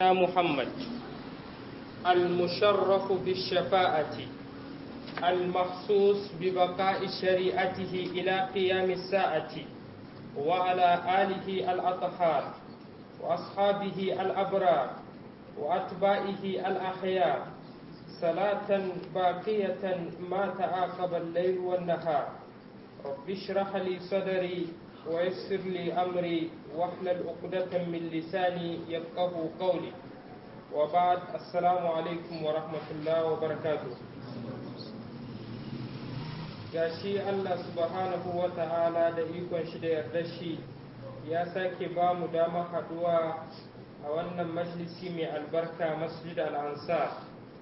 محمد المشرف بالشفاعة المخصوص ببقاء شريعته إلى قيام الساعة وعلى آله الأطهار وأصحابه الأبرار وأتباعه الأخيار صلاة باقية ما تعاقب الليل والنهار رب اشرح لي صدري ويسر لي أمري واحلل عقدة من لساني يفقه قولي وبعد السلام عليكم ورحمة الله وبركاته gashi Allah subhanahu wa ta'ala da ikon shi da yarda shi ya sake ba mu dama haduwa a wannan majalisi mai albarka masjid al-ansar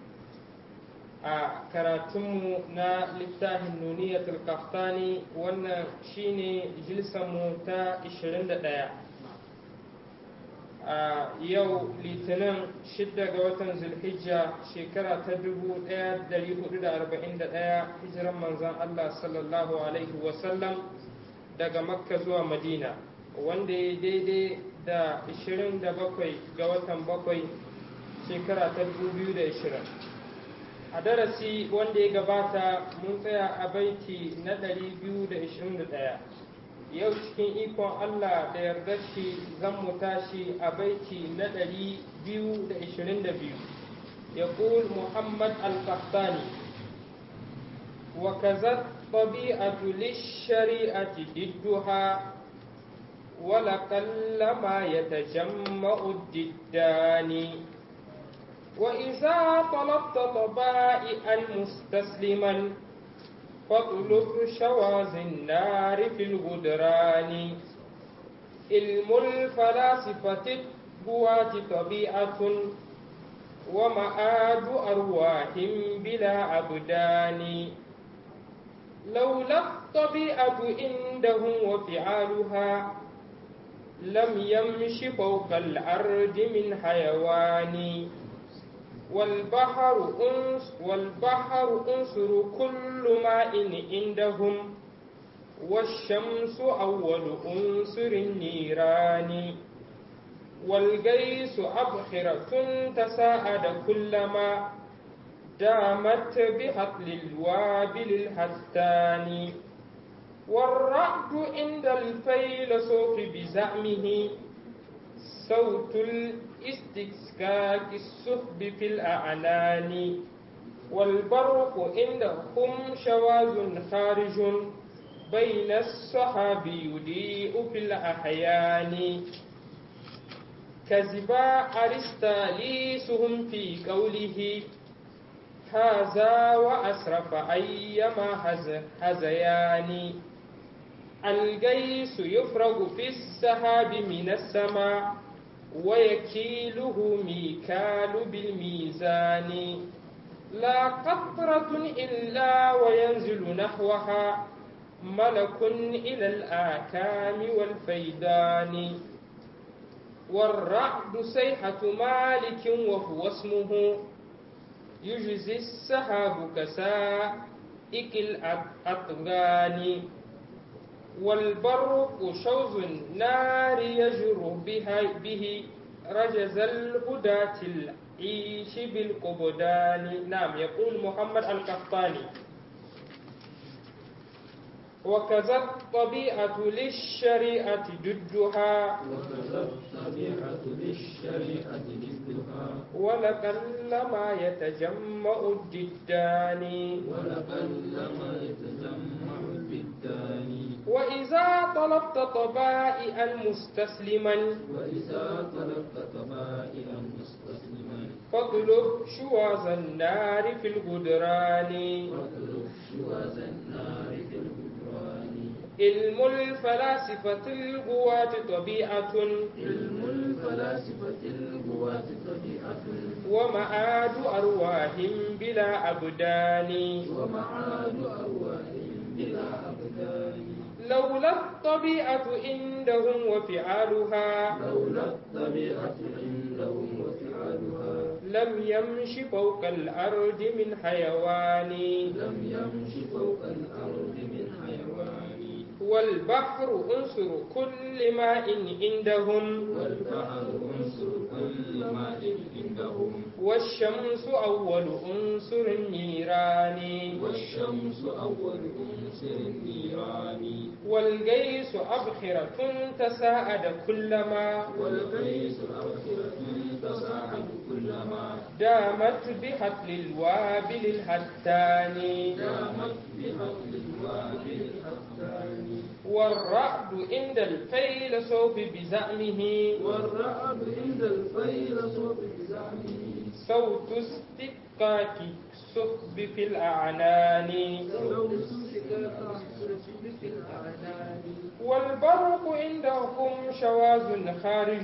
a karatunmu na littafin nuniyatul kaftani wannan shine jilsanmu ta 21 a yau litinin 6 ga watan zulhijja shekara ta 1441 hijiran manzan Allah sallallahu alaihi wasallam daga makka zuwa madina wanda ya daidai da 27 ga watan bakwai shekara ta 2020 a darasi wanda ya gabata mun tsaya a baiti na 221 yau cikin ikon Allah da yarda shi zan mu tashi a baiti na 222 ya Muhammad al-Qahtani wa kazat طبيعة للشريعة ضدها ولقلما يتجمع الضدان وإذا طلبت طبائعا مستسلما فاطلب شواذ النار في الغدران علم الفلاسفة البوات طبيعة ومآد أرواح بلا أبدان لولا الطبيعة عندهم وفعالها لم يمش فوق الأرض من حيوان والبحر أنس والبحر أنصر كل ماء عندهم والشمس أول أنصر النيران والجيس أبخرة تساعد كلما دامت بهطل الوابل الهتان والرعد عند الفيلسوف بزعمه صوت الاستسكاك السحب في الأعنان والبرق عندهم شواذ خارج بين الصحاب يضيء في الأحيان كذبا أرسطاليسهم في قوله هذا وأسرف أيما هزيان الجيس يفرغ في السحاب من السماء ويكيله ميكال بالميزان لا قطرة إلا وينزل نحوها ملك إلى الآكام والفيدان والرعد سيحة مالك وهو اسمه يجزي السحاب كسائك الأطغان والبرق شوز النار يجر بها به رجز الهداة العيش بالقبدان نعم يقول محمد القحطاني وكذا الطبيعة للشريعة ضدها وكذا الطبيعة للشريعة ضدها ولقلما يتجمع الضدان ولقلما يتجمع الضدان وإذا طلبت طبائعا مستسلما وإذا طلبت طبائعا مستسلما فاطلب شواذ النار في الغدران واطلب شواذ النار في الغدران علم الفلاسفة القوات طبيعة علم الفلاسفة القوات طبيعة ومعاد أرواح بلا أبدان ومعاد أرواح بلا أبدان لولا الطبيعة عندهم وفعالها لولا الطبيعة عندهم وفعالها لم يمش فوق الأرض من حيوان لم يمش فوق الأرض من حيوان والبحر أنصر كل ماء عندهم والبحر أنصر كل كمال عندهم والشمس أول أنصر النيران والشمس أول أنصر النيران والجيش أبخرة تساءد كلما والقيس أبخرة تساعد كلما دامت بحفل الوابل الهتان دامت بحفل الوابل الأفتان والرعد عند الفيلسوف بزعمه والرعد عند الفيلسوف بزعمه صوت استبقاك السحب في الأعنان لو سكت السجد في الأعنان والبرق عندهم شواذ خارج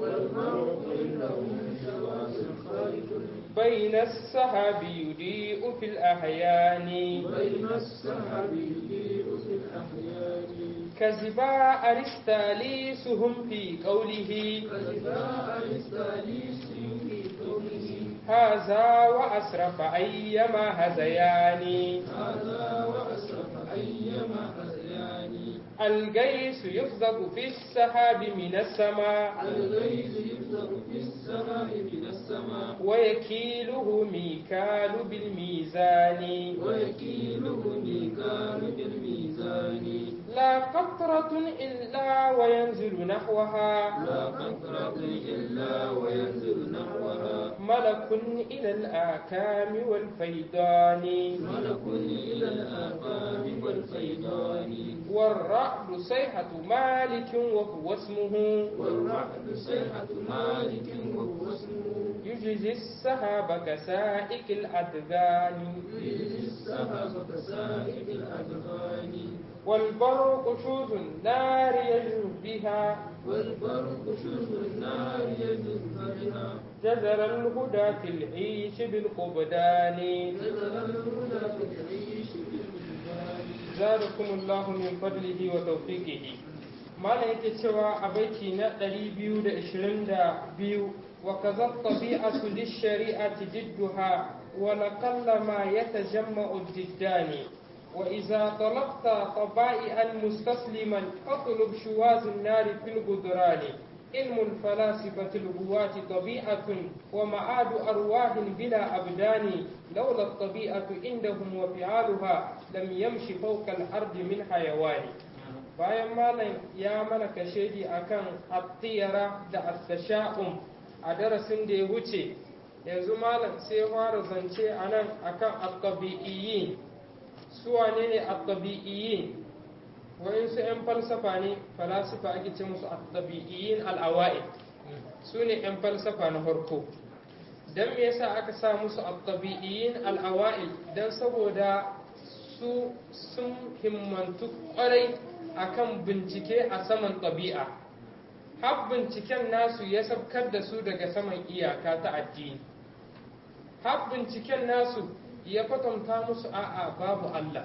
والمرء عندهم شواذ خارج بين السحاب يضيء في الأحيان بين السحاب يضيء في الأحيان كذبا أرسطاليسهم في قوله فإذا أرسطاليس في قوله هذا وأسرف أيما هزيان هذا وأسرف أيما هزيان الجيش يفزق في السحاب من السماء الغيث يبدأ في السماء من السماء ويكيله ميكال بالميزان ويكيله ميكال بالميزان لا قطرة إلا وينزل نحوها لا قطرة إلا وينزل نحوها ملك إلى الآكام والفيضان ملك إلى الآفاق والفيضان والرعد صيحة مالك وهو اسمه والرعد صيحة مالك وهو اسمه يجزي السحاب كسائك الأدغان يجزي السحاب كسائب الأدغان والبرق شوز النار يجري بها والبرق شرب النار يجز بها جزر الهدى في العيش بالقبدان نزل الهدى في العيش بالبلدان زادكم الله من فضله وتوفيقه mana yake cewa a baiti na 222 wa kaza tabi'atu lish-shari'ati jidduha wa laqalla ma yatajamma'u jiddani wa idza talabta taba'ian mustasliman fatlub shuwaz an-nar fil gudrani علم الفلاسفة الهواة طبيعة ومعاد أرواح بلا أبدان لولا الطبيعة عندهم وفعالها لم يمشي فوق الأرض من حيوان bayan malam ya mana kashedi akan attiyara da attasha'um a darasin da ya wuce yanzu malam sai fara zance a nan akan attabi'iyyin su wane ne attabi'iyyin wa'insu 'yan falsafa ne falasifa ake ce musu attabi'iyyin al'awa'id su ne 'yan falsafa na farko don me yasa aka sa musu attabi'iyyin al'awa'id don saboda su sun himmantu kwarai akan bincike a saman ɗabi'a har binciken nasu ya sabkar da su daga saman iyaka ta addini har binciken nasu ya kwatanta musu a'a babu Allah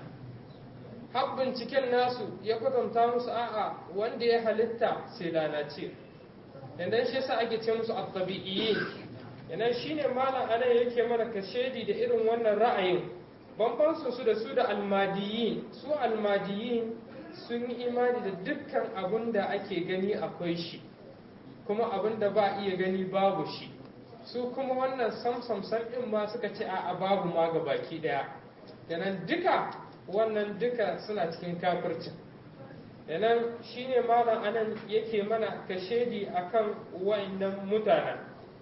har binciken nasu ya kwatanta musu a'a wanda ya halitta sai lalace idan shi yasa ake ce musu at-tabi'iyyin idan shine malam anan yake mana kashedi da irin wannan ra'ayin bambancin su da su da almadiyin su almadiyin sun yi imani da dukkan abin da ake gani akwai shi kuma abin da ba iya gani babu shi su kuma wannan samsam in ma suka ce a babu ma ga baki daya yanan duka wannan duka suna cikin kafircin yanan shine malam anan yake mana kashedi akan wa'annan mutanen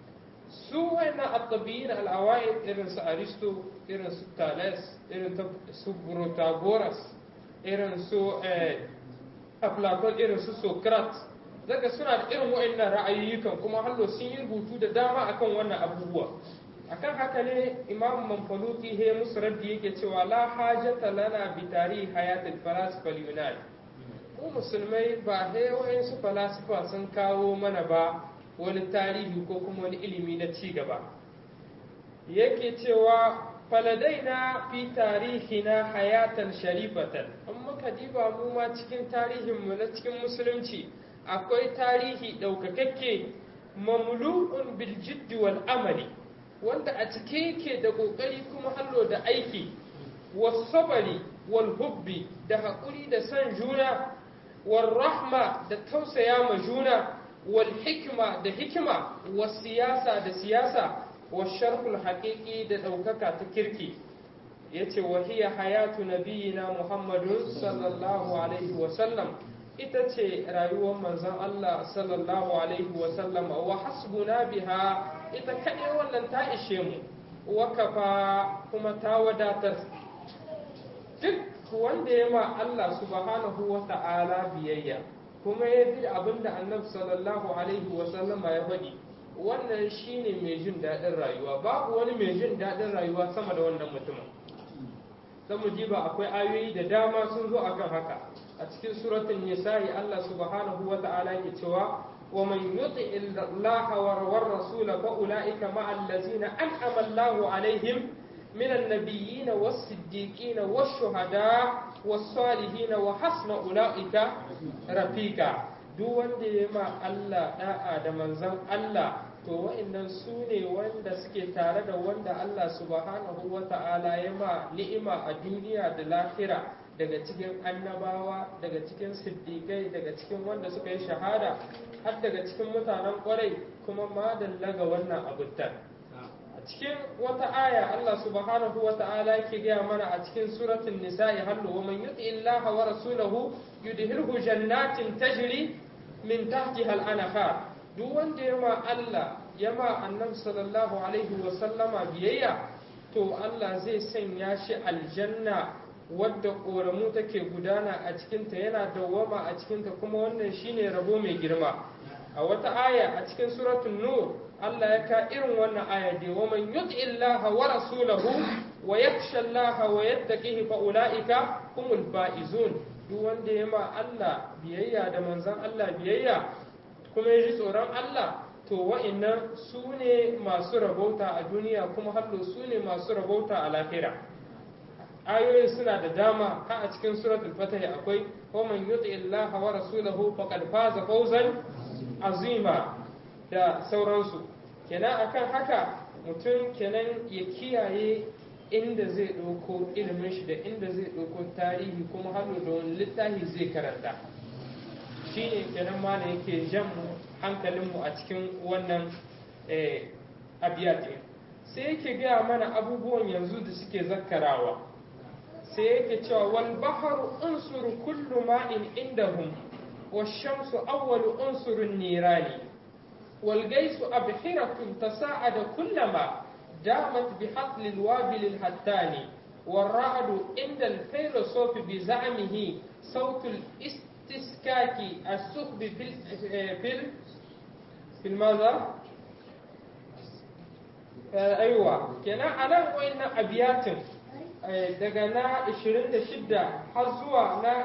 su wa'annan at-tabi'in al-awaid irin su aristo irin su thales irin su protagoras irin su aflaton irin su socrates daga suna da irin wa'annan ra'ayoyikan kuma hallo sun yi rubutu da dama akan wannan abubuwa akan haka ne imam manfaluki he musu raddi yake cewa la hajata lana bi tarihi hayatul falasifa yunan mu musulmai ba he wa'ansu falasifa sun kawo mana ba wani tarihi ko kuma wani ilimi na ci gaba yake cewa faladaina fi tarihina hayatan sharifatan in muka diba mu ma cikin tarihinmu na cikin musulunci akwai tarihi ɗaukakakke mamlu'un bil jiddi wal amali wanda a cike yake da ƙoƙari kuma hallo da aiki wasabari wal hubbi da haƙuri da son juna wal rahma da tausaya ma juna wal hikma da hikima wa siyasa da siyasa wa sharhul haqiqi da ɗaukaka ta kirki yace wa hiya hayatu nabiyina muhammadun sallallahu alaihi wa sallam ita ce rayuwar manzon Allah sallallahu alaihi wa sallam wa hasbuna biha ita kaɗai wannan ta ishe mu wa kafa kuma ta wadatar duk wanda ya ma Allah subhanahu wa ta'ala biyayya kuma ya bi abin da annabi sallallahu alaihi wa sallama ya faɗi wannan shine mai jin daɗin rayuwa babu wani mai jin daɗin rayuwa sama da wannan mutumin dan mu ji ba akwai ayoyi da dama sun zo akan haka a cikin suratul nisa'i Allah subhanahu wa ta'ala yake cewa wa man yuti Allah wa rasul fa ulaika ma'al ladzina an'ama Allahu alaihim من النبيين والصديقين والشهداء والصالحين وحسن أولئك رفيقا duk wanda ya ma Allah da'a da manzon Allah to wa'annan su ne wanda suke tare da wanda Allah subhanahu wa ta'ala ya ma ni'ima a duniya da lahira daga cikin annabawa daga cikin siddiƙai daga cikin wanda suka yi shahada har daga cikin mutanen ƙwarai kuma madalla ga wannan abutan cikin wata aya Allah subhanahu wa ta'ala yake gaya mana a cikin suratul nisa'i hallu wa man yuti illaha wa rasulahu yudhilhu jannatin tajri min tahtiha al-anhar duk wanda yama Allah yama annabi sallallahu alaihi wa sallama biyayya to Allah zai sanya shi aljanna wadda ƙoramu take gudana a cikinta yana dawwama a cikinta kuma wannan shine rabo mai girma a wata aya a cikin suratul nur Allah ya ka irin wannan aya dai wa man yuti illaha wa rasulahu wa yakhsha Allah wa yattaqihi fa ulaika humul faizun duk wanda ya ma Allah biyayya da manzon Allah biyayya kuma ya ji tsoron Allah to wa'annan su ne masu rabauta a duniya kuma hallo su ne masu rabauta a lahira ayoyin suna da dama ha a cikin suratul fatih akwai wa man yuti illaha wa rasulahu faqad faza fawzan azima da sauransu kenan akan haka mutum kenan ya kiyaye inda zai ɗauko ilimin shi da inda zai ɗauko tarihi kuma hannu da wani littafi zai karanta shi ne kenan ma da yake jan hankalinmu a cikin wannan abiyatin sai yake gaya mana abubuwan yanzu da suke zakkarawa sai yake cewa wal baharu unsuru kullu ma'in indahum والشمس أول أنصر النيران والجيس أبحرة تساعد كلما دامت بحقل الوابل الهتان والرعد عند الفيلسوف بزعمه صوت الاستسكاك السخب في ال في ال في الماذا؟ آه أيوة كنا أنا وإن أبيات daga na 26 har zuwa na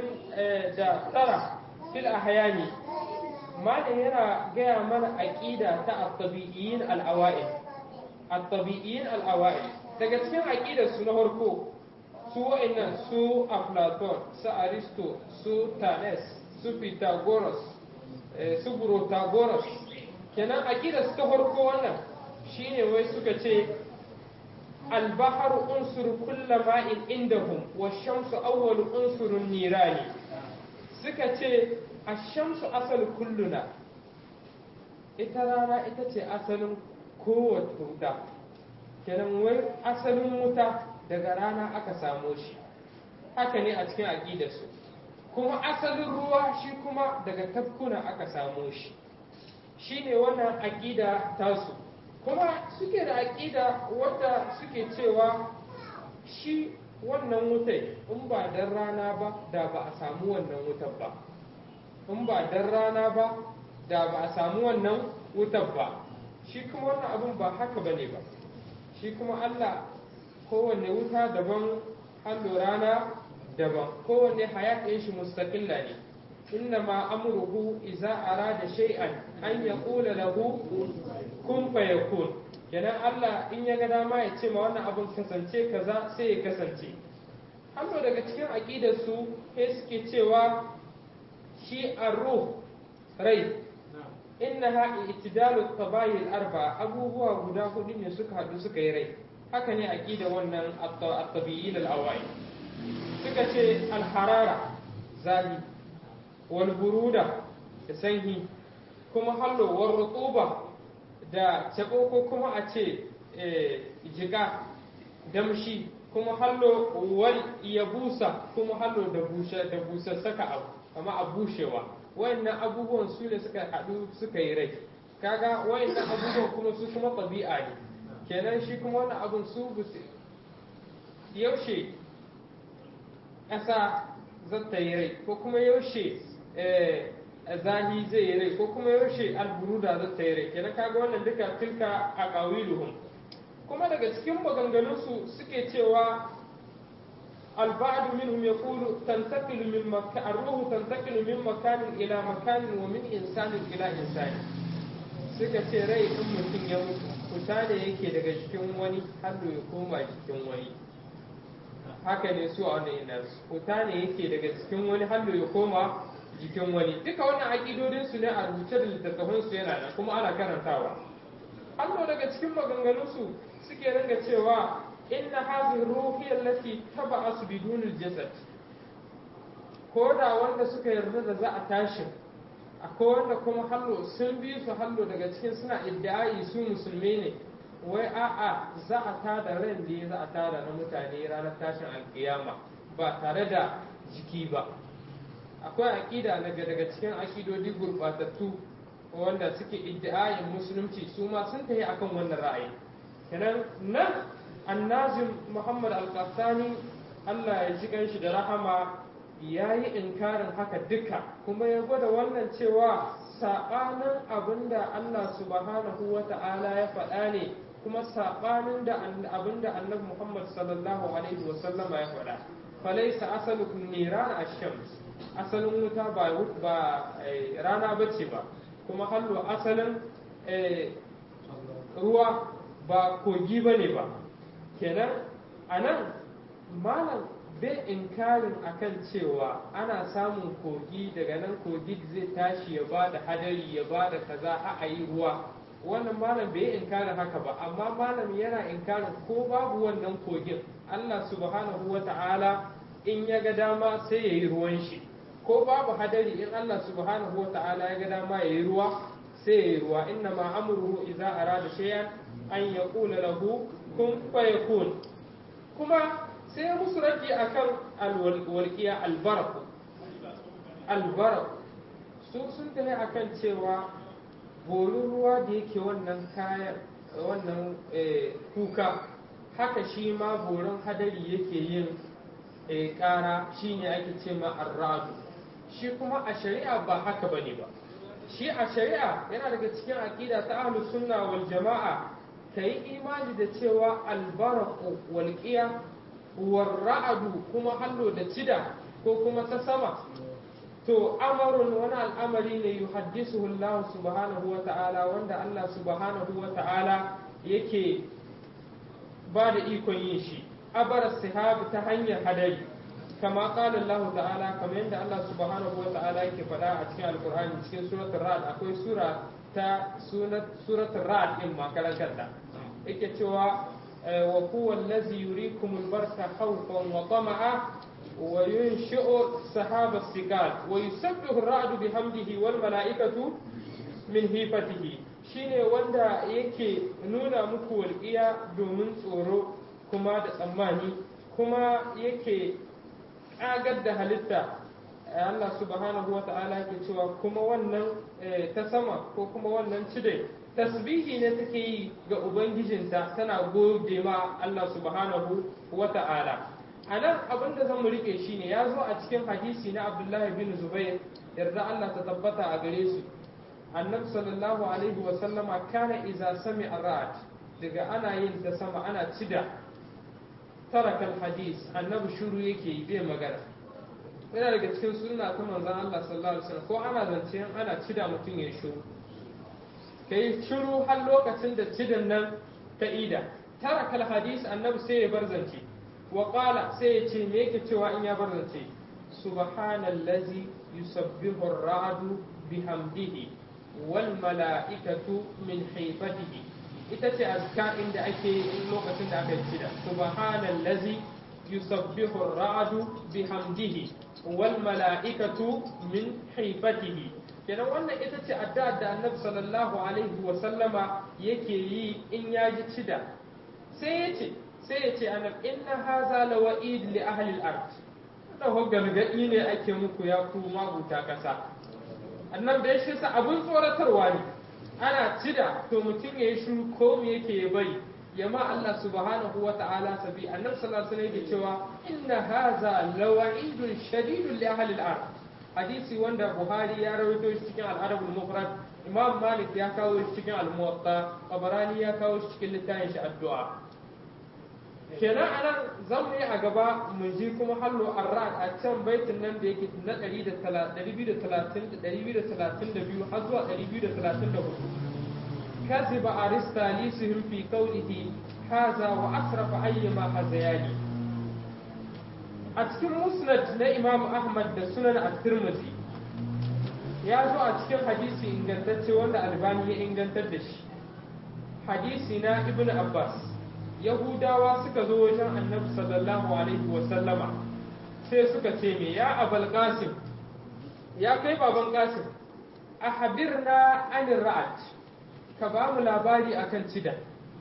29 fil ahyani malam yana gaya mana aqida ta at-tabi'iyyin al-awa'il at-tabi'iyyin al-awa'il daga cikin aqidar su na farko su wa'annan su Aflaton su Aristo su Thales su Pythagoras su Protagoras kenan aqidar su ta farko wannan shine wai suka ce البحر أنصر كل ماء عندهم والشمس أول أنصر النيران سكتي الشمس أصل كلنا ita rana ita ce asalin kowace wuta kenan wai asalin wuta daga rana aka samo shi haka ne a cikin aƙidarsu kuma asalin ruwa shi kuma daga tafkuna aka samo shi shi ne wannan aƙida tasu kuma suke da aƙida wadda suke cewa shi wannan wutai in ba dan rana ba da ba a samu wannan wutar ba in ba dan rana ba da ba a samu wannan wutar ba shi kuma wannan abin ba haka ba ne ba shi kuma Allah kowanne wuta daban hallo rana daban kowanne hayatin shi mustaqilla ne إنما أمره إذا أراد شيئا أن يقول له كن فيكون kenan Allah in ya ga dama ya ce ma wannan abin kasance kaza sai ya kasance hannu daga cikin aƙidar su sai suke cewa shi arruh rai innaha itidalu tabayil arba abubuwa guda hudu ne suka haɗu suka yi rai haka ne aqida wannan at-tabi'in al-awai suka ce al-harara zahi wal buruda da sanyi kuma hallo war rutuba da cabo ko kuma a ce jiga damshi kuma hallo wal ya busa kuma hallo da bushe da busassaka abu amma a bushewa wayannan abubuwan su ne suka haɗu suka yi rai kaga wayannan abubuwan kuma su kuma ɗabi'a ne kenan shi kuma wannan abun su yaushe ƙasa zata yi rai ko kuma yaushe zahi zai yi rai ko kuma yaushe alburuda zata yi rai kenan kaga wannan duka tilka a ƙawiluhum kuma daga cikin maganganunsu suke cewa البعض منهم يقول تنتقل من مكان الروح تنتقل من مكان إلى مكان ومن إنسان إلى إنسان suka ce rai in mutum ya mutu fita ne yake daga cikin wani har ya koma cikin wani haka ne su a wannan ina fita ne yake daga cikin wani har ya koma jikin wani duka wannan aƙidodin su ne a rubuce da littattafan su yana nan kuma ana karantawa hannu daga cikin maganganun su suke ringa cewa inna hadhihi ruhi allati taba'as bidun al-jasad ko da wanda suka yarda da za a tashi akwai wanda kuma hallo sun bi su hallo daga cikin suna iddi'ai su musulmi ne wai a'a za a tada ran da za a tada na mutane ranar tashin alkiyama ba tare da jiki ba akwai aƙida daga daga cikin aƙidodi gurɓatattu wanda suke iddi'ayin musulunci su ma sun tafi akan wannan ra'ayi kenan nan annazim muhammad al-qahtani Allah ya ji ganshi da rahama ya yi inkarin haka duka kuma ya gwada wannan cewa saɓanin abinda Allah subhanahu wa ta'ala ya faɗa ne kuma saɓanin da abinda annabi Muhammad sallallahu alaihi wa sallama ya faɗa falaisa asalu niran ash-shams asalin wuta ba ba rana bace ba kuma hallo asalin ruwa ba kogi bane ba kenan anan malam bai inkarin akan cewa ana samun kogi daga nan kogi zai tashi ya ba da hadari ya ba da kaza a yi ruwa wannan malam bai inkarin haka ba amma malam yana inkarin ko babu wannan kogin Allah subhanahu wa ta'ala in ya ga dama sai ya yi ruwan shi ko babu hadari in Allah subhanahu wa ta'ala ya ga dama ya yi ruwa sai ya yi ruwa inna ma amruhu idza arada shay'an an yaqula lahu kun fayakun kuma sai ya musu raji a kan alwalƙiya albaraku albaraku su sun tafi a kan cewa borin ruwa da yake wannan kayan wannan kuka haka shi ma borin hadari yake yin ƙara shi ne ake ce ma arradu shi kuma a shari'a ba haka ba ne ba shi a shari'a yana daga cikin aƙida ta ahlus sunna wal jama'a ka yi imani da cewa albaraku walƙiya warra'adu kuma hallo da cida ko kuma ta sama to amarun wani al'amari ne yuhaddisuhu Allah subhanahu wa ta'ala wanda Allah subhanahu wa ta'ala yake ba da ikon yin shi abara sihab ta hanyar hadari kama qala Allah ta'ala kamar yadda Allah subhanahu wa ta'ala yake faɗa a cikin alqur'ani cikin suratul ra'd akwai sura ta suratul ra'd din ma karanta yake cewa وهو الذي يريكم البرق خوفا وطمعا وينشئ سحاب الثقال ويسبح الرعد بحمده والملائكة من هيبته shine wanda yake nuna muku walƙiya domin tsoro kuma da tsammani kuma yake ƙagar da halitta Allah subhanahu wa ta'ala yake cewa kuma wannan ta sama ko kuma wannan cide tasbihi ne take yi ga ubangijinta tana gode ma Allah subhanahu wa ta'ala a nan abin da zamu rike shi ne ya zo a cikin hadisi na abdullahi bin zubair yarda Allah ta tabbata a gare su annabi sallallahu alaihi wa sallama kana iza sami ra'at daga ana yin ta sama ana cida tarakal hadis annabi shuru yake yi bai magana yana daga cikin sunna ta manzon Allah sallallahu alaihi wasallam ko ana zance ana cida mutum ya shuru ka yi shiru har lokacin da cidin nan ta ida tara kal hadis annabi sai ya bar zance wa qala sai ya ce me yake cewa in ya bar zance subhanallazi yusabbihu ar-ra'du bihamdihi wal mala'ikatu min haifatihi ita ce azka inda ake yi lokacin da aka yi cida subhanallazi yusabbihu ar-ra'du bihamdihi wal mala'ikatu min haifatihi kenan wannan ita ce addu'a da annabi sallallahu alaihi wa sallama yake yi in ya ji cida sai ya ce sai ya ce annabi inna haza la wa'id li ahli al-ard da gargadi ne ake muku ya ku mabuta kasa annabi da shi sa abun tsoratarwa ne ana cida to mutum ya yi shiru ko me yake ya bari ya ma Allah subhanahu wa ta'ala sabi annabi sallallahu alaihi wasallam yake cewa inna haza la wa'idun shadidun li ahli al-ard hadisi wanda Buhari ya rawaito shi cikin al-Adab al-Mufrad Imam Malik ya kawo shi cikin al-Muwatta Tabarani ya kawo shi cikin littafin shi addu'a kenan anan zan mu yi a gaba mu ji kuma hallo arrad a can baitin nan da yake na 232 har zuwa 234 كذب أرسطاليسهم في قوله هذا وأسرف أيما هذياني a cikin musnad na imam ahmad da sunan at-tirmidhi ya zo a cikin hadisi ingantacce wanda albani ya ingantar da shi hadisi na ibn abbas yahudawa suka zo wajen annabi sallallahu alaihi wa sallama sai suka ce me ya abal qasim ya kai baban qasim ahbirna anir ra'at ka ba mu labari akan cida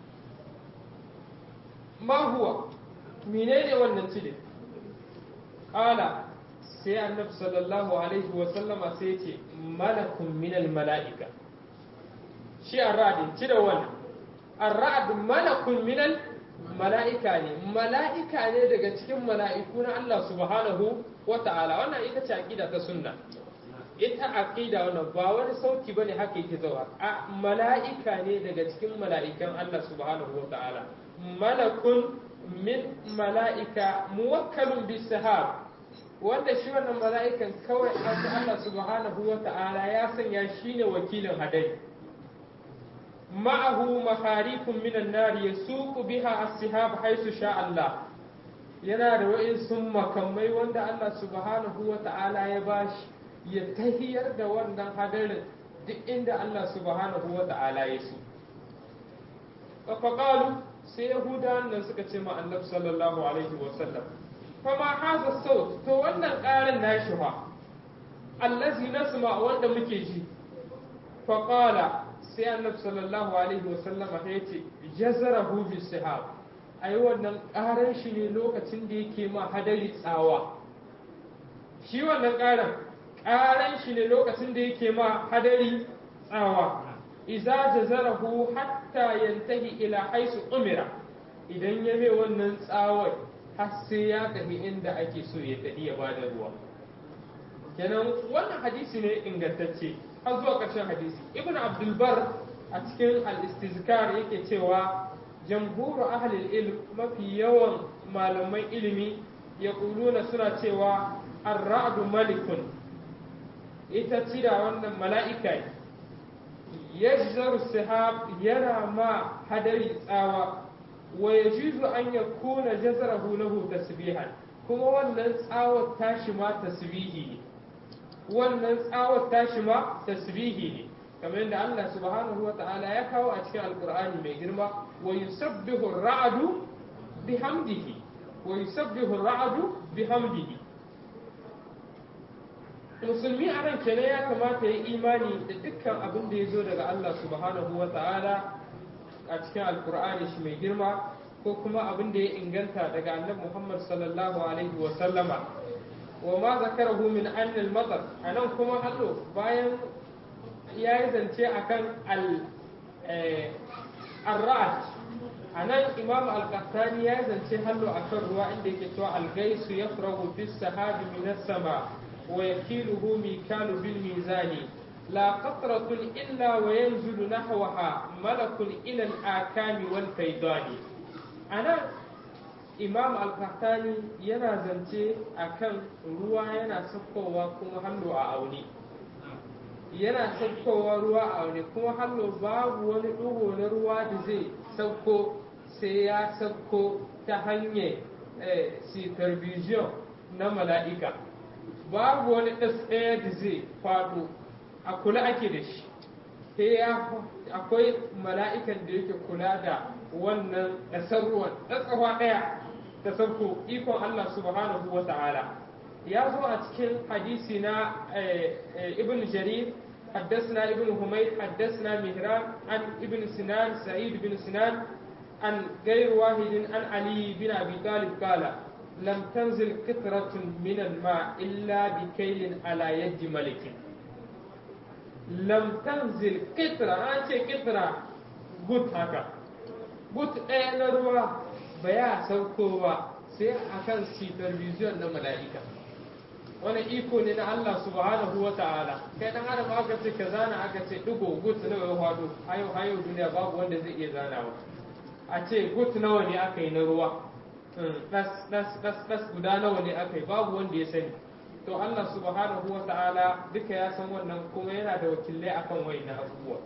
ma huwa menene wannan cidin Ƙala sai annabi sallallahu alaihi wa sallama sai ce malakun minal mala'ika shi arra'adin ci da wannan arra'ad malakun minal mala'ika ne mala'ika ne daga cikin mala'iku na Allah subhanahu wa ta'ala wannan ita ce aqida ta sunna ita aqida wannan ba wani sauti bane haka yake zawa a mala'ika ne daga cikin mala'ikan Allah subhanahu wa ta'ala malakun min mala'ika muwakkalun bis sahab wanda shi wannan mala'ikan kawai Allah subhanahu wa ta'ala ya sanya shi ne wakilin hadari ma'ahu maharifun minan nari ya suku biha as-sihab haisu sha Allah yana da wa'insu makamai wanda Allah subhanahu wa ta'ala ya bashi ya tahiyar da wannan hadarin duk inda Allah subhanahu wa ta'ala ya so faƙalu sai yahudawan nan suka ce ma annabi sallallahu alaihi wa sallam fama haza saut to wannan ƙarin nashi fa allazi nasma wanda muke ji fa qala sai annabi sallallahu alaihi wa sallama ya ce jazarahu bi sihab ai wannan ƙaran shi ne lokacin da yake ma hadari tsawa shi wannan ƙaran ƙaran shi ne lokacin da yake ma hadari tsawa iza jazarahu hatta yantahi ila haisu umira idan ya mai wannan tsawar har sai ya tafi inda ake so ya tafi ya bada ruwa kenan wannan hadisi ne ingantacce har zuwa ƙarshen hadisi ibn abdulbar a cikin al-istizkar yake cewa jamhuru ahlil ilm mafi yawan malaman ilimi ya kuluna suna cewa ar-ra'du malikun ita cira wannan mala'ika yajzaru sihab yana ma hadari tsawa wa yajuzu an yakuna jazarahu lahu tasbihan kuma wannan tsawar tashi ma tasbihi ne wannan tsawar tashi ma tasbihi ne kamar yadda Allah subhanahu wa ta'ala ya kawo a cikin alqur'ani mai girma wa yusabbihu ar-ra'du bihamdihi wa yusabbihu ar-ra'du bihamdihi musulmi a nan kenan ya kamata ya imani da dukkan abin da ya zo daga Allah subhanahu wa ta'ala a cikin alkur'ani shi mai girma ko kuma abin da ya inganta daga annabi Muhammad sallallahu alaihi wa sallama wa ma zakarahu min annal matar anan kuma hallo bayan ya yi zance akan al arra'at anan imam al-qahtani ya yi zance hallo akan ruwa inda yake cewa al-gaisu yafrahu fis sahabi min as-sama ويكيله ميكال بالميزان لا قطرة إلا وينزل نحوها ملك إلى الآكام والفيضان أنا imam al-qahtani yana zance akan ruwa yana saukowa kuma hallo a aune yana saukowa ruwa a aune kuma hallo babu wani ɗigo na ruwa da zai sauko sai ya sauko ta hanyar supervision na mala'ika babu wani ɗas ɗaya da zai faɗo a kula ake da shi sai akwai mala'ikan da yake kula da wannan ɗasar ruwan ɗatsawa ɗaya ta sauko ikon Allah subhanahu wa ta'ala ya zo a cikin hadisi na ibn jarir حدثنا ابن حميد حدثنا مهران عن ابن سنان سعيد بن سنان عن غير واحد عن علي بن ابي طالب قال لم تنزل قطرة من الماء إلا بكيل على يد ملك لم تنزل قطرة أنت قطرة قط هكا قط أين روا بيا سوكوا sai akan supervision na mala'ika wani iko ne na Allah subhanahu wa ta'ala kai dan adam aka ce ka zana aka ce digo gut nawa ya hado hayo hayo duniya babu wanda zai iya zanawa a ce gut nawa ne aka yi na ruwa das das das das guda nawa ne aka yi babu wanda ya sani to Allah subhanahu wa ta'ala duka ya san wannan kuma yana da wakilai akan wayannan abubuwa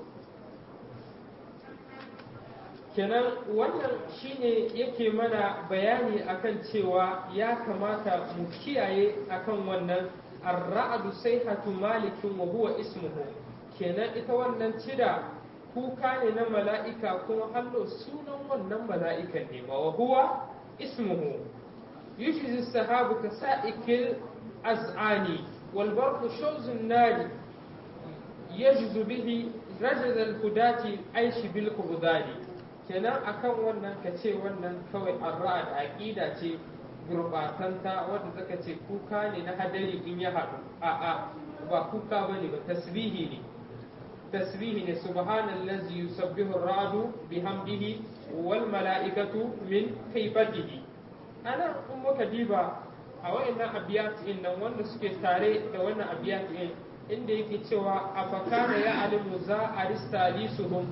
kenan wannan shine yake mana bayani akan cewa ya kamata mu kiyaye akan wannan ar-ra'du sayhatu malikin wa huwa ismuhu kenan ita wannan cida kuka ne na mala'ika kuma hallo sunan wannan mala'ikan ne wa huwa ismuhu yushzi sahabu ka sa'ikil az'ani wal barqu shawzun nari yajzu bihi rajaz al-hudati aishi bil qudani kenan akan wannan ka ce wannan kawai arra'a da aqida ce gurbatanta wanda zaka ce kuka ne na hadari in ya haɗu a'a ba kuka bane ba tasbihi ne tasbihi ne subhanallazi yusabbihu ar-ra'du bihamdihi wal mala'ikatu min khifatihi ana in muka diba a wayannan abiyat din nan wanda suke tare da wannan abiyat din inda yake cewa afakana ya alimu za aristalisuhum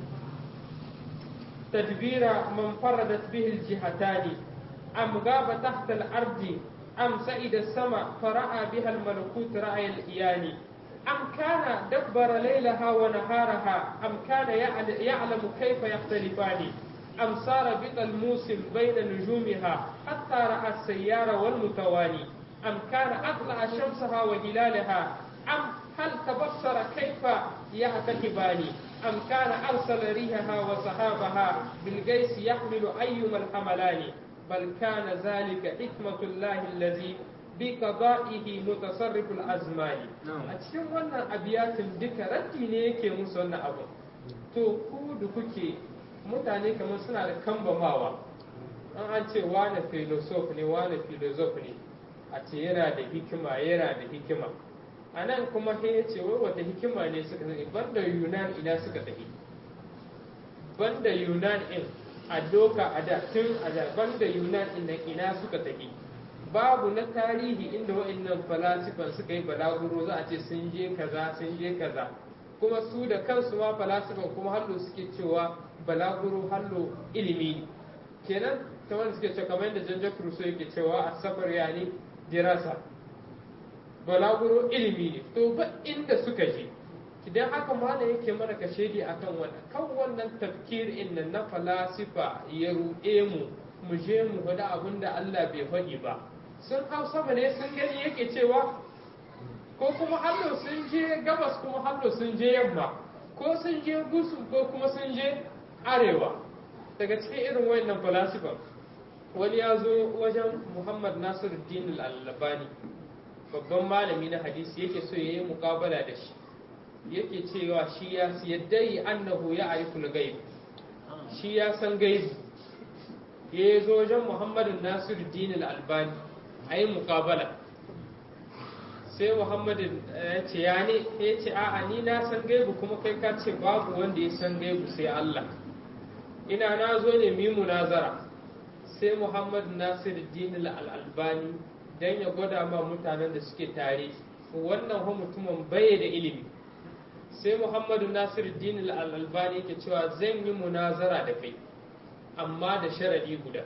تدبير من فردت به الجهتان أم غاب تحت الأرض أم سئد السماء فرأى بها الملكوت رأي الإيان أم كان دبر ليلها ونهارها أم كان يعلم كيف يختلفان أم سار بطى الموسم بين نجومها حتى رأى السيار والمتواني أم كان أطلع شمسها وهلالها أم هل تبصر كيف يعتكبان أم كان أرسل ريحها وسحابها بالقيس يحمل أيما الحملان بل كان ذلك حكمة الله الذي بقضائه متصرف الأزمان أتكلم وانا أبيات ذكر ردي yake musu wannan abu to ku da kuke mutane kamar suna da kambamawa an an ce wane filosof ne wane filosof ne a ce yana da hikima yana da hikima a nan kuma sai ya ce wai wata hikima ne suka sani banda yunan ina suka tafi banda yunan in a doka a da tun a da banda yunan in nan ina suka tafi babu na tarihi inda wa'annan falasifan suka yi balaguro za a ce sun je kaza sun je kaza kuma su da kansu ma falasifan kuma hallo suke cewa balaguro hallo ilimi ne kenan kamar suke cewa kamar yadda Jean-Jacques Rousseau yake cewa a safar yani dirasa balaguro ilimi ne to ba inda suka je idan haka malam yake mana ka shaidi akan wannan kan wannan tafkir inna na falasifa ya ruɗe mu mu je mu faɗi abin da Allah bai faɗi ba sun hau sama ne sun gani yake cewa ko kuma hallo sun je gabas kuma hallo sun je yamma ko sun je gusu ko kuma sun je arewa daga cikin irin wayannan falasifa wani ya zo wajen Muhammad Nasiruddin al-Albani babban malami na hadisi yake so ya yi mukabala da shi yake cewa shi ya yadda yi annahu ya ariful gaib shi ya san gaibi ya zo wajen muhammadin nasiru dinil albani a yi mukabala sai muhammadin ya ce ya ne ya ce a'a ni na san gaibu kuma kai ka ce babu wanda ya san gaibu sai Allah ina na zo ne mi munazara sai muhammadin nasiru dinil albani don ya gwada ma mutanen da suke tare wannan ho mutumin bai da ilimi sai muhammadu nasiruddin al-albani ke cewa zan yi munazara da kai amma da sharadi guda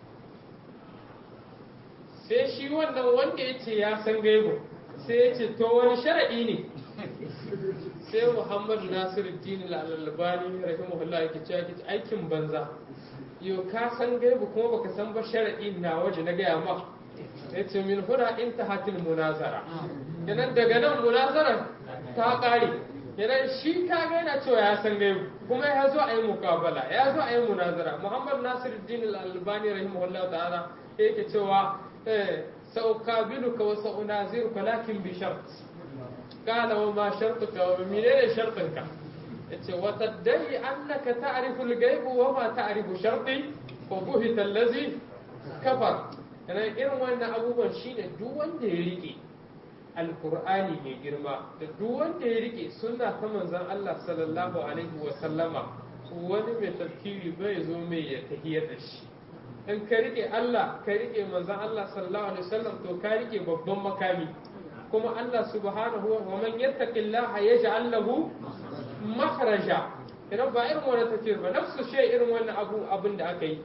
sai shi wannan wanda ya ce ya san gaibu sai ya ce to wani sharadi ne sai muhammadu nasiruddin al-albani rahimahullah yake cewa aikin banza yau ka san gaibu kuma baka san ba sharadi na waje na gaya ma ya ce min huna intahatil munazara kenan daga nan munazara ta kare kenan shi ka ga yana cewa ya san gaibu kuma ya zo a yi mukabala ya zo a yi munazara muhammad nasiruddin al-albani rahimahullah ta'ala yake cewa saukabiluka wa sa'unaziruka lakin bi shart qala wa ma shartuka wa menene shartinka yace wa tadai annaka ta'rifu al-ghaib wa ma ta'rifu sharti fa buhita allazi kafar kana irin wannan abubuwan shine duk wanda ya rike alqur'ani mai girma da duk wanda ya rike sunna ta manzon Allah sallallahu alaihi wa sallama wani mai tafkiri bai zo mai ya tahiyar da shi in ka rike Allah ka rike manzon Allah sallallahu alaihi wasallam to ka rike babban makami kuma Allah subhanahu wa man yattaqillaha yaj'al lahu makhraja idan ba irin wannan tafsir ba nafsu shay irin wannan abu abin da aka yi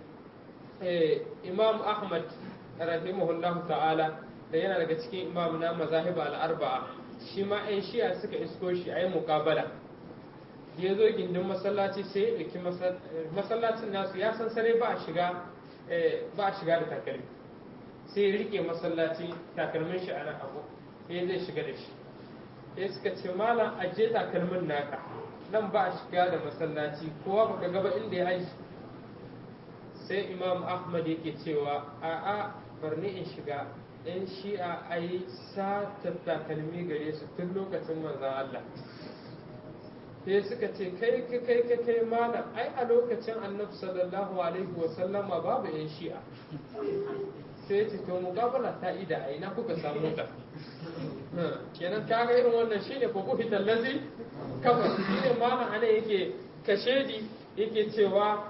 Imam Ahmad rahimahullahu ta'ala da yana daga cikin imam na mazahib al-arba'a shi ma ɗan shi'a suka isko shi ayi muqabala ya zo gindin masallaci sai ya ɗauki masallacin nasu ya san sare ba a shiga ba a shiga da takalmi sai ya rike masallaci takalmin shi a nan abu sai zai shiga da shi sai suka ce malam aje takalmin naka nan ba a shiga da masallaci kowa baka gaba inda ya haji sai imam ahmad yake cewa a'a barni in shiga in shi'a a yi sata takalmi gare su tun lokacin manzan Allah sai suka ce kai kai kai kai kai malam ai a lokacin annabi sallallahu alaihi wa sallama babu yan shi'a sai ya ce to muqabala ta ida ai na kuka samu ta kenan ka ga irin wannan shine fa ku fital lazi kafa shine malam ana yake kashedi yake cewa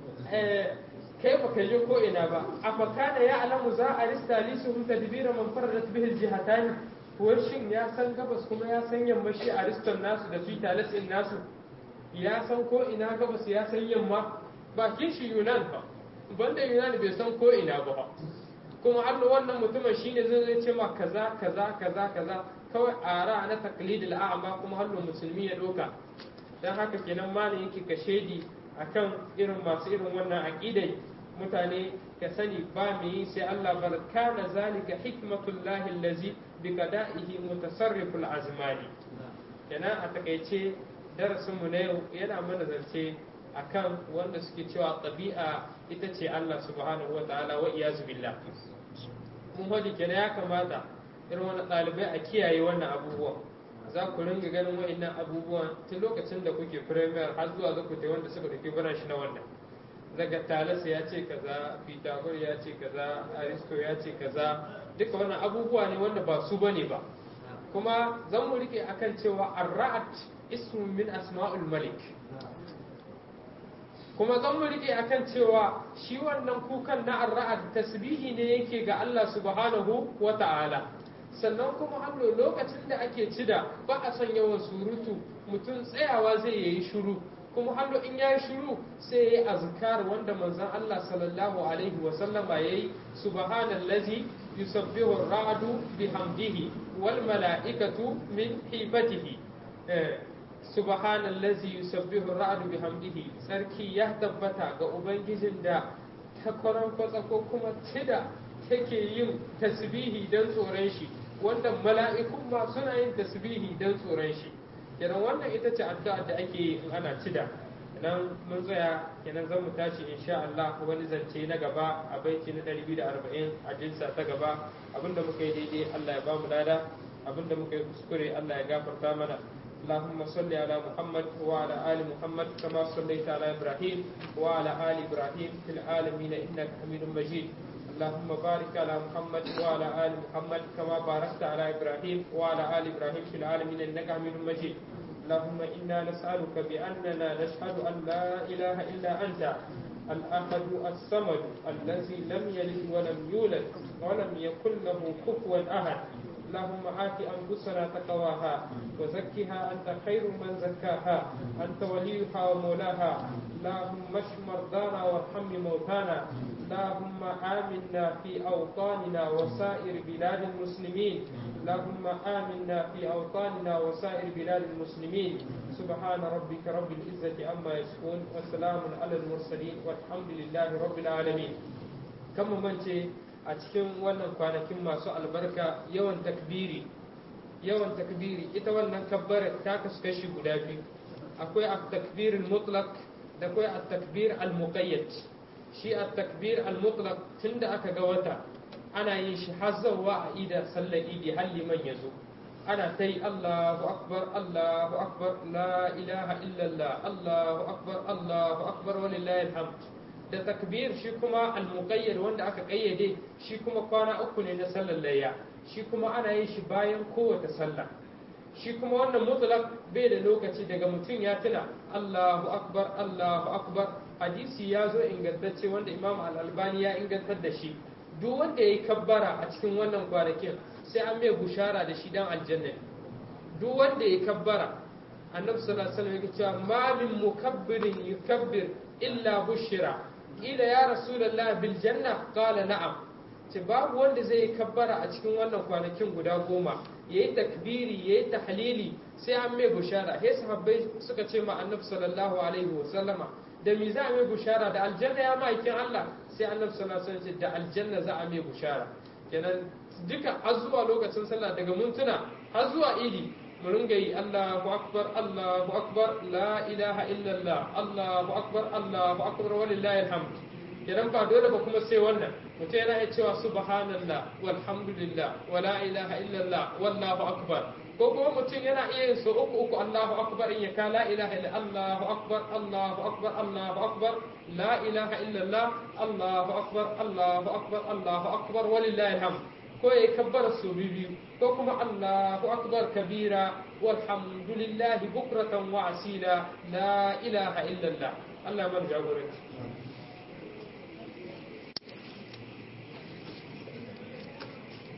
kai ba ka je ko ina ba a fakana ya alamu za a rista lisuhum tadbira man faradat bihi aljihatan ko shin ya san gabas kuma ya san yammashi a riston nasu da su talatin nasu ya san ko ina gabas ya san yamma bakin shi yunan ba banda yunan bai san ko ina ba kuma har wannan mutumin shine zai zai ce ma kaza kaza kaza kaza kawai ara na taqlidil a'ma kuma hallo musulmi ya doka dan haka kenan malin yake kashedi akan irin masu irin wannan aqidai mutane ka sani ba mu yi sai Allah bar kana zalika hikmatullahi allazi bi qada'ihi mutasarriful azmani kenan a takaice darasin mu na yau yana mana zance akan wanda suke cewa tabi'a ita ce Allah subhanahu wa ta'ala wa iyazu billah mun hadi kenan ya kamata irin wannan ɗalibai a kiyaye wannan abubuwan za ku ringa ganin wa'annan abubuwan tun lokacin da kuke premier har zuwa za ku wanda suka dauki bana shi na wannan daga talasa ya ce kaza pitagor ya ce kaza aristo ya ce kaza duka wannan abubuwa ne wanda ba su bane ba kuma zan mu rike akan cewa ar-ra'at ismu min asma'ul malik kuma zan mu rike akan cewa shi wannan kukan na ar-ra'at tasbihi ne yake ga Allah subhanahu wa ta'ala sannan kuma hannu lokacin da ake cida ba a son yawan surutu mutum tsayawa zai yi shiru kuma hannu in ya yi shiru sai ya yi azkar wanda manzon Allah sallallahu alaihi wa sallama yayi subhanallazi yusabbihu ar-ra'du bihamdihi wal mala'ikatu min hibatihi subhanallazi yusabbihu ar-ra'du bihamdihi sarki ya tabbata ga ubangijin da ta kwaran kwatsa ko kuma cida take yin tasbihi don tsoron shi wanda mala'ikun ma suna yin tasbihi don tsoron shi kenan wannan ita ce addu'a da ake yi in ana cida idan mun tsaya kenan zan mu tashi insha Allah wani zance na gaba a baiti na 240 a jinsa ta gaba abinda muka yi daidai Allah ya bamu lada abinda muka yi kuskure Allah ya gafarta mana اللهم صل على محمد وعلى آل محمد كما صليت على إبراهيم وعلى آل إبراهيم في العالمين إنك حميد مجيد اللهم بارك على محمد وعلى آل محمد كما باركت على إبراهيم وعلى آل إبراهيم في العالمين إنك حميد مجيد اللهم إنا نسألك بأننا نشهد أن لا إله إلا أنت الأحد الصمد الذي لم يلد ولم يولد ولم يكن له كفوا أحد اللهم آت أنفسنا تقواها وزكها أنت خير من زكاها أنت وليها ومولاها اللهم اشف مرضانا وارحم موتانا اللهم آمنا في أوطاننا وسائر بلاد المسلمين اللهم آمنا في أوطاننا وسائر بلاد المسلمين سبحان ربك رب العزة عما يصفون وسلام على المرسلين والحمد لله رب العالمين كم من a cikin wannan kwanakin masu albarka yawan takbiri yawan takbiri ita wannan kabbar ta kasu kashi guda biyu akwai at-takbir al-mutlaq da akwai at-takbir al-muqayyad shi at-takbir al-mutlaq tunda aka ga wata ana yin shi har zawwa a ida sallar idi har liman yazo ana ta yi Allahu akbar Allahu akbar la ilaha illallah Allahu akbar Allahu akbar walillahi alhamd da takbir shi kuma al-muqayyad wanda aka kayyade shi kuma kwana uku ne na sallar layya shi kuma ana yin shi bayan kowace sallah shi kuma wannan mutlaq bai da lokaci daga mutum ya tuna Allahu akbar Allahu akbar hadisi ya zo ingantacce wanda Imam Al-Albani ya ingantar da shi duk wanda yayi kabbara a cikin wannan kwanakin sai an mai bushara da shi dan aljanna duk wanda yayi kabbara annabi sallallahu alaihi wasallam yake cewa ma min mukabbirin yukabbir illa bushira ila ya rasulullah bil janna qala na'am ce babu wanda zai yi kabbara a cikin wannan kwanakin guda goma yayi takbiri yayi tahlili sai an mai bushara sai sahabbai suka ce ma annabi sallallahu alaihi wasallama da me za a mai bushara da aljanna ya ma'aikin Allah sai annabi sallallahu alaihi wasallam ce da aljanna za a mai bushara kenan duka har zuwa lokacin sallah daga mintuna har zuwa idi mu ringa yi Allahu akbar Allahu akbar la ilaha illallah Allahu akbar Allahu akbar walillahi alhamd idan ba dole ba kuma sai wannan mutum yana iya cewa subhanallah walhamdulillah wa la ilaha illallah wallahu akbar ko kuma mutum yana iya yin so uku uku Allahu akbar in ya ka la ilaha illa Allahu akbar Allahu akbar Allahu akbar la ilaha illallah Allahu akbar Allahu akbar Allahu akbar walillahi alhamd ko ya kabbara su biyu ko kuma Allahu akbar kabira walhamdulillahi bukratan wa asila la ilaha illallah Allah man jagoranci